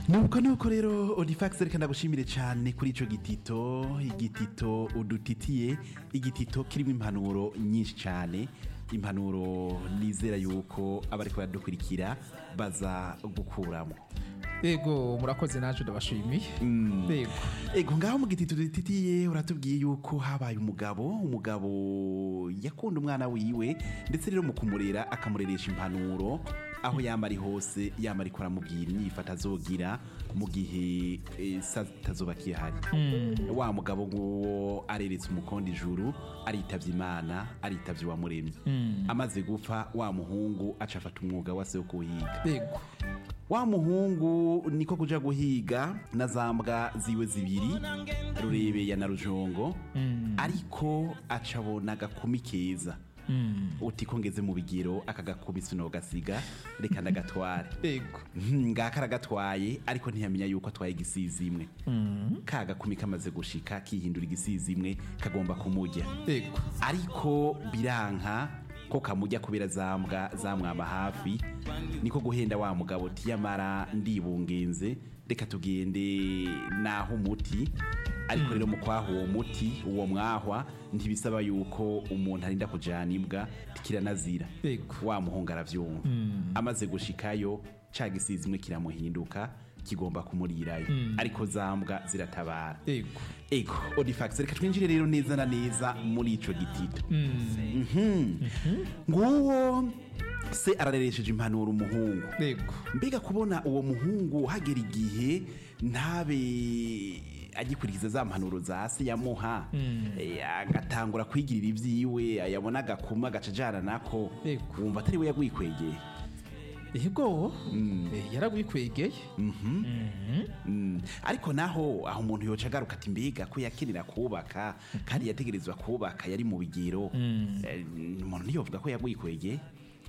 nuko nuko rero odifax reka ndagushimire cyane kuri ico gitito igitito udutitiye igitito kirimo impanuro nyinshi cyane impanuro nizera yuko abariko baradukurikira baza gukuramo yego murakoze naje ndabashimiye yego ego ngaho mu gitito dutitiye uratubwiye yuko habaye umugabo umugabo yakunda umwana wiwe ndetse rero mu kumurera akamureresha impanuro aho yama ari hose yama ariko aramubwira inyifata azogira mu gihe eh, sa tazoba kihari wa mugabo nguwo areretse umukondo ijuru aritavye imana aritavye uwamuremye amaze gupfa wa muhungu aca afata umwuga wase wo kuhiga yego wa muhungu niko kuja guhiga na za mbwa ziwe zibiri rurebeya na rujongo ariko acabona agakumi keza uti ko ngeze mu bigero aka gakumi sinogasiga reka ndagatware yego Hmm, ngaka aragatwaye ariko ntiyamenya yuko atwaye igisizi imwe ka gakumi kamaze gushika kihindura igisizi imwe kagomba kumurya yego ariko biranka ko kamujya kubera zambwa zamwama hafi niko guhenda wa mugabo tiyamara ndibungenze reka tugende naho umuti ariko rero mu kwaha uwo muti uwo mwahwa ntibisaba yuko umuntu arinda kujana imbwa tikiranazira Yego. wa muhungu aravyumva amaze gushikayo ca gisizi imwe kiramuhinduka kigomba kumurirayo ariko zambwa ziratabara yego ego odifax reka twinjire rero neza na neza muri ico gitito Mhm. nguwo se arareresheje impanuro umuhungu yego mbega kubona uwo muhungu hagera igihe ntabe agikurikiza za mpanuro za se yamuha eh, agatangura kwigirira ibyiwe yabona agakuma agaca ajana nako Yego. wumva atari we yagwikwegeye yego Eh, yaragwikwegeye Mm. ariko naho aho umuntu yoca agaruka ati mbega ko yakenera kubaka kandi yategerezwa kubaka yari mu bigero Eh, umuntu ntiyovuga ko yagwikwegeye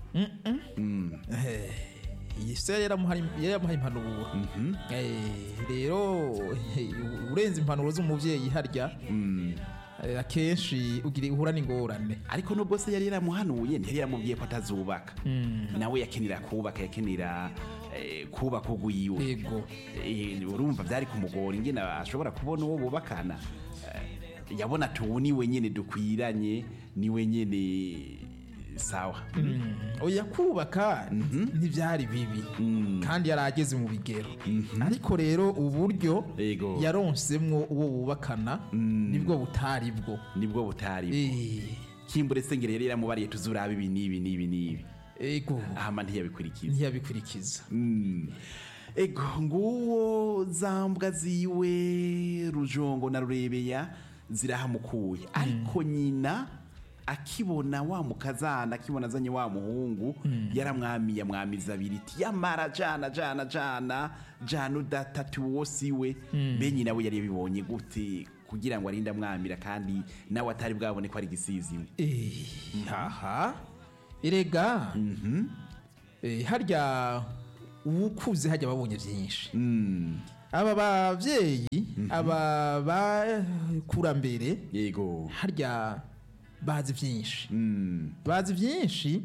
iyi se yari yaramuhaye yaramuhaye impanuro Eh, rero eh, urenze impanuro z'umubyeyi harya eh, akenshi ugira uhura n'ingorane ariko nubwo se yari yaramuhanuye ntiyari yaramubwiye ko atazubaka nawe yakenera kubaka yakenera eh, kubaka ugwiwe yego Eh, urumva byari kumugora ingene ashobora kubona uwo bubakana Eh, yabona tuwu niwe nyene dukwiranye niwe nyene sawa oya kubaka ntibyari bibi kandi yari ageze mu bigero ariko rero uburyo Yego. yaronsemwo uwo bubakana nibwo butari bwo nibwo butari Eh, kimbure sengere yari yaramubariye tuzuraba ibi n'ibi n'ibi n'ibi ego ahama ntiyabikurikiza ntiyabikurikiza Mm. ego nguwo zambwa ziwe rujongo na rurebeya zirahamukuye ariko nyina akibona wa mukazana akibona azanye wa muhungu yaramwamiye amwamiza abiri iti yamara jana jana jana jana udatatu uwo siwe mbe nyina we yari yabibonye gute kugira ngo arinde amwamira kandi nawe atari bwabone ko ari igisiziwe Eh, haha erega Eh, harya uwukuze hajya babonye byinshi aba bavyeyi aba bakurambere yego harya bazi byinshi Mm. bazi byinshi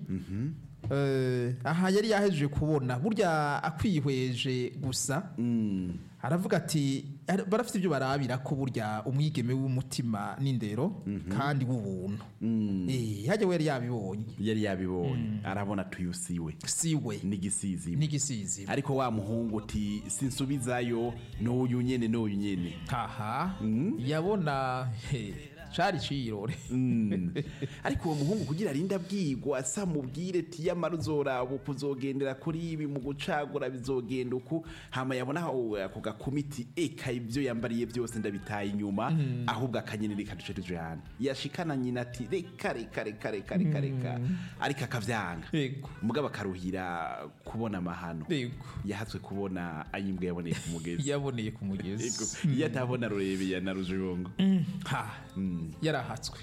Eh, aha yari yahejeje kubona burya akwihweje gusa aravuga ati "Ar- barafite ibyo barabira ko burya umwigeme w'umutima n'indero kandi w'ubuntu Eh, hajya we yari yabibonye yari yabibonye arabona tuyusiwe siwe n'igisizi n'igisizi ariko wa muhungu uti sinsubizayo n'uyu nyene n'uyu nyene haha yabona he, cari cirore Mm. ariko uwo muhungu kugira arinde abwigwa asa mubwire ti yamara uzoraba uku uzogendera kuri ibi mu gucagura bizogenda uku hama yabona aho ako gakumiti eka ibyo yambariye byose ndabitaye inyuma ahubwo akanyene reka duce tujana yashikana nyina ati reka reka reka reka reka reka ariko akavyanga yego mugabo akaruhira kubona amahano yego yahatswe kubona ayimbwa yaboneye ku mugezi yaboneye ku Ego, mugezi iyo atabona rurebeye na rujongo ha yarahatswe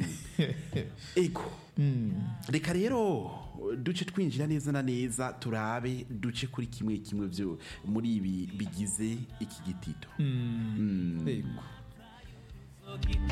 ego reka rero duce twinjira neza na neza turabe duce kuri kimwe kimwe byo muri ibi bigize iki gitito yego